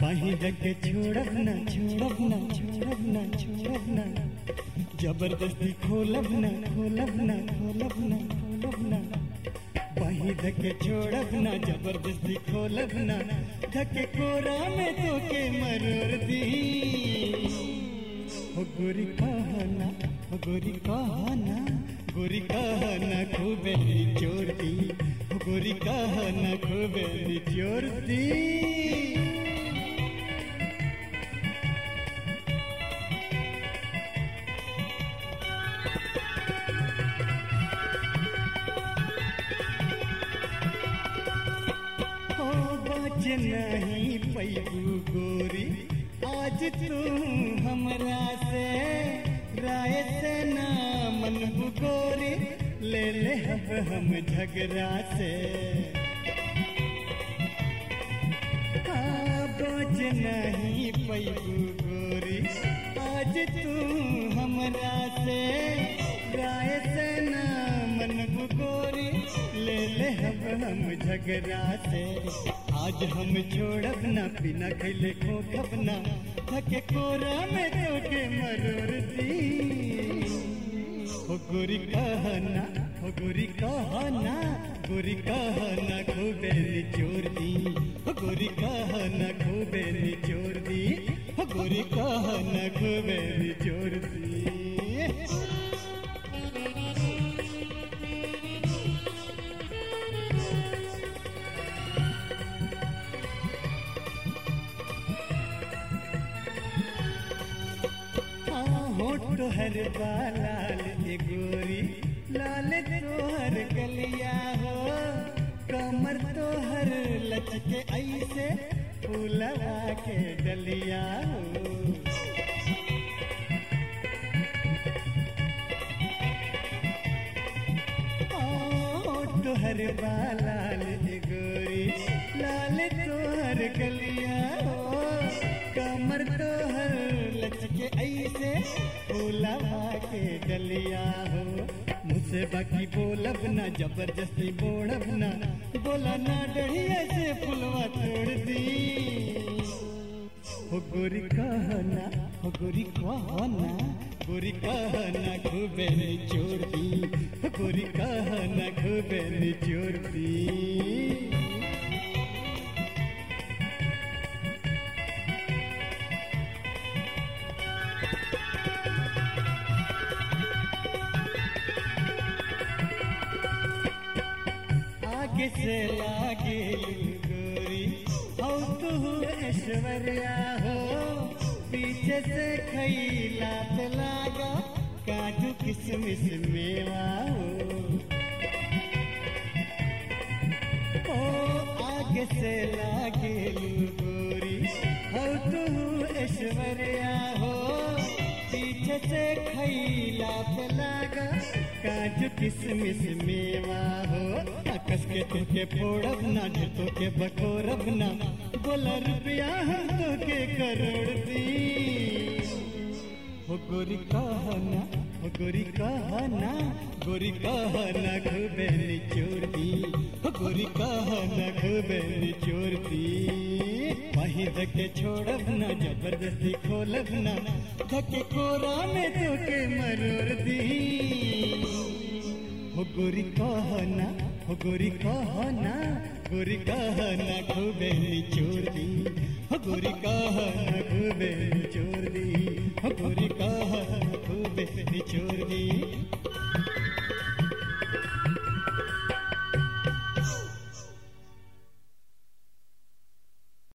कहीं जग छोड़ब न छोड़ब न छोड़ब न छोड़ब न जबरदस्ती खोलब न खोलब न खोलब न खोलब न वहीं धके छोड़ब न जबरदस्ती खोलब न धके कोरा में तो के मरोर दी हो गोरी कहना हो गोरी कहना गोरी कहना खूबे निचोड़ दी हो गोरी कहना खूबे निचोड़ दी हो बच नहीं पैबू गोरी आज तू हमरा से राय से ना मनबू गोरी ले ले अब हम झगड़ा से हाँ, बच नहीं पैबू गोरी आज तू हमरा से राय से ना मनबू गोरी ले ले अब हम झगड़ा से आज हम छोड़ब ना बिना खैले खोखब ना थके कोरा में तो के मरोर दी हो गोरी कहना हो गोरी कहना गोरी कहना खूबे निचोड़ दी हो गोरी कहना खूबे निचोड़ दी हो गोरी कहना खूबे निचोड़ दी हाँ होठ हर लाल ए गोरी लाल तोहर गलिया हो कमर तोहर लचके ऐसे फूलवा के डलिया हो तोहर लाल ए गोरी लाल तोहर गलिया हो कमर तोहर लचके ऐसे फूलवा के डलिया हो मुझसे बाकी बोलब ना जबरदस्ती बोड़ब ना बोला ना डढ़िया से फुलवा तोड़ दी हो गोरी कहना हो गोरी कहना गोरी कहना खूबे निचोड़ दी हो गोरी कहना खूबे निचोड़ दी आगे से लागे गोरी हो तू ऐश्वर्या हो पीछे से खैला पे लागा काजू किसमिस मेवा हो ओ आगे से लागे गोरी हो तू ऐश्वर्या हो पीछे से खैला पे लागा काजू किसमिस मेवा हो कस के तुके फोड़ब ना तो के बकोरब ना बोला रुपया हम तो के करोड़ दी हो गोरी कहना हो गोरी कहना गोरी कहना खूबे निचोड़ दी हो गोरी कहना खूबे निचोड़ दी वहीं धके छोड़ब ना जबरदस्ती खोलब ना धके कोरा में तो के मरोड़ दी हो गोरी कहना हो गोरी कहना गोरी कहना खूबे निचोड़ दी हो गोरी कह